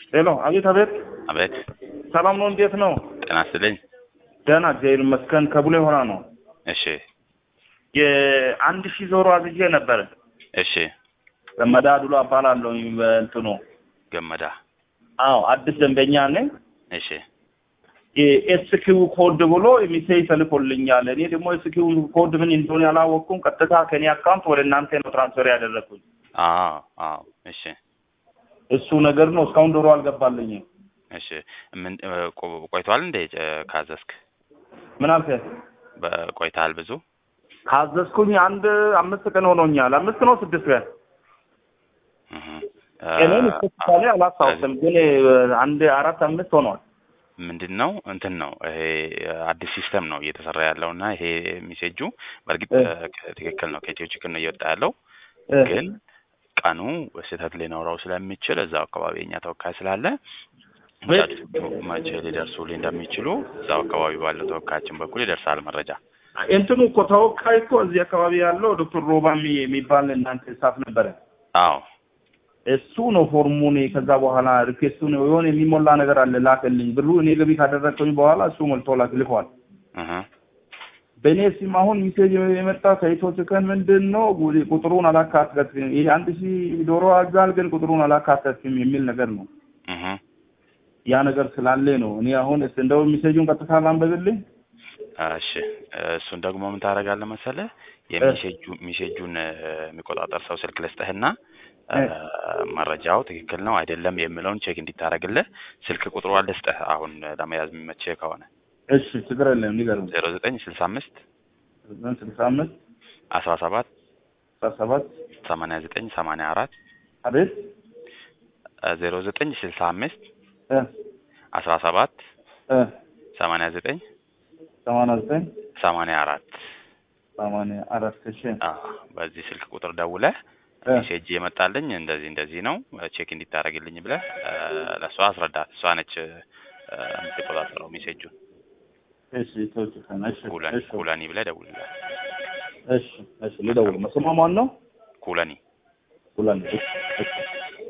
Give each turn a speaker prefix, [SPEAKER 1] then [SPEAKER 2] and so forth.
[SPEAKER 1] ሄሎ፣ አቤት አቤት።
[SPEAKER 2] አቤት
[SPEAKER 1] ሰላም ነው? እንዴት ነው?
[SPEAKER 2] ጤና ይስጥልኝ።
[SPEAKER 1] ደህና እግዚአብሔር ይመስገን። ከቡሌ ሆራ ነው።
[SPEAKER 2] እሺ
[SPEAKER 1] የአንድ ሺህ ዞሮ አዝዤ ነበረ።
[SPEAKER 2] እሺ
[SPEAKER 1] ገመዳ ዱሎ እባላለሁ። በእንትኑ
[SPEAKER 2] ገመዳ
[SPEAKER 1] አዎ፣ አዲስ ደንበኛ ነኝ።
[SPEAKER 2] እሺ
[SPEAKER 1] የኤስኪው ኮድ ብሎ የሚሴይ ተልኮልኛል። እኔ ደግሞ ኤስኪው ኮድ ምን እንደሆነ ያላወቅኩም። ቀጥታ ከኔ አካውንት ወደ እናንተ ነው ትራንስፈር ያደረግኩኝ።
[SPEAKER 2] አዎ አዎ እሺ
[SPEAKER 1] እሱ ነገር ነው። እስካሁን ዶሮ አልገባልኝም።
[SPEAKER 2] እሺ ምን እ፣ ቆ- ቆይቷል እንዴ እ፣ ካዘዝክ
[SPEAKER 1] ምን አልከኝ?
[SPEAKER 2] በቆይታል ብዙ
[SPEAKER 1] ካዘዝኩኝ አንድ አምስት ቀን ሆኖኛል። አምስት ነው ስድስት ቀን
[SPEAKER 2] እህ፣
[SPEAKER 1] እኔም
[SPEAKER 2] እ፣
[SPEAKER 1] ስፔሲካሊ አላስታውስም፣ ግን አንድ አራት አምስት ሆኗል።
[SPEAKER 2] ምንድን ነው እንትን ነው ይሄ አዲስ ሲስተም ነው እየተሰራ ያለው እና ይሄ ሜሴጁ በእርግጥ
[SPEAKER 1] እ።
[SPEAKER 2] እ፣ ትክክል ነው ከኢትዮ ችግር ነው እየወጣ ያለው
[SPEAKER 1] እ፣
[SPEAKER 2] ግን ቀኑ ስህተት ሊኖረው ስለሚችል እዛው አካባቢ የኛ ተወካይ ስላለ
[SPEAKER 1] ወይ-
[SPEAKER 2] መቼ ሊደርሱልኝ እንደሚችሉ እዛው አካባቢ ባለው ተወካያችን በኩል ይደርሳል መረጃ።
[SPEAKER 1] እንትኑ እኮ ተወካይ እኮ እዚህ አካባቢ ያለው ዶክተር ሮባ የሚ- የሚባል እናንተ ስታፍ ነበረ።
[SPEAKER 2] አዎ
[SPEAKER 1] እሱ ነው ፎርሙን ከዛ በኋላ ሪኩዌስቱን የሆነ የሚሞላ ነገር አለ ላክልኝ ብሩ እኔ ገቢ ካደረግኩኝ በኋላ እሱ ሞልቶ ላክ ልኳል።
[SPEAKER 2] እህ
[SPEAKER 1] በእኔ ሲም አሁን ሚሴጅ የመጣ ከኢትዮ ችከን ምንድን ነው ጉ- ቁጥሩን አላካተትም። ይሄ አንድ ሺህ ዶሮ አዛል ግን ቁጥሩን አላካተትም የሚል ነገር ነው።
[SPEAKER 2] እህ
[SPEAKER 1] ያ ነገር ስላለ ነው እኔ አሁን እስ እንደው ሚሴጁን ቀጥታ ላንበብልኝ።
[SPEAKER 2] እሺ እሱን ደግሞ ምን ታደርጋለህ መሰለህ የሚሴጁ ሚሴጁን እ፣ የሚቆጣጠር ሰው ስልክ ልስጥህና እ፣ መረጃው ትክክል ነው አይደለም የሚለውን ቼክ እንዲታረግልህ ስልክ ቁጥሩ ልስጥህ አሁን ለመያዝ የሚመችህ ከሆነ
[SPEAKER 1] እሺ ችግር የለም ንገረኝ።
[SPEAKER 2] ዜሮ ዘጠኝ ስልሳ አምስት
[SPEAKER 1] ስልሳ አምስት
[SPEAKER 2] አስራ ሰባት
[SPEAKER 1] አስራ ሰባት
[SPEAKER 2] ሰማንያ ዘጠኝ ሰማንያ አራት
[SPEAKER 1] አቤት
[SPEAKER 2] ዜሮ ዘጠኝ ስልሳ አምስት
[SPEAKER 1] እ
[SPEAKER 2] አስራ ሰባት
[SPEAKER 1] እ
[SPEAKER 2] ሰማንያ ዘጠኝ
[SPEAKER 1] ሰማንያ ዘጠኝ
[SPEAKER 2] ሰማንያ አራት
[SPEAKER 1] ሰማንያ አራት እሺ
[SPEAKER 2] በዚህ ስልክ ቁጥር ደውለህ
[SPEAKER 1] እ
[SPEAKER 2] ሜሴጅ የመጣልኝ እንደዚህ እንደዚህ ነው ቼክ እንዲታረግልኝ ብለህ እ፣ ለእሷ አስረዳት። እሷ ነች እ፣ የምትቆጣጠረው ሜሴጁን።
[SPEAKER 1] እሺ ኢትዮ ችከን እሺ
[SPEAKER 2] ኩለኒ
[SPEAKER 1] እሺ
[SPEAKER 2] ኩለኒ ብለህ ደውልላት።
[SPEAKER 1] እሺ እሺ ልደውል። ስሟ ማን ነው?
[SPEAKER 2] ኩለኒ
[SPEAKER 1] ኩለን እሺ እሺ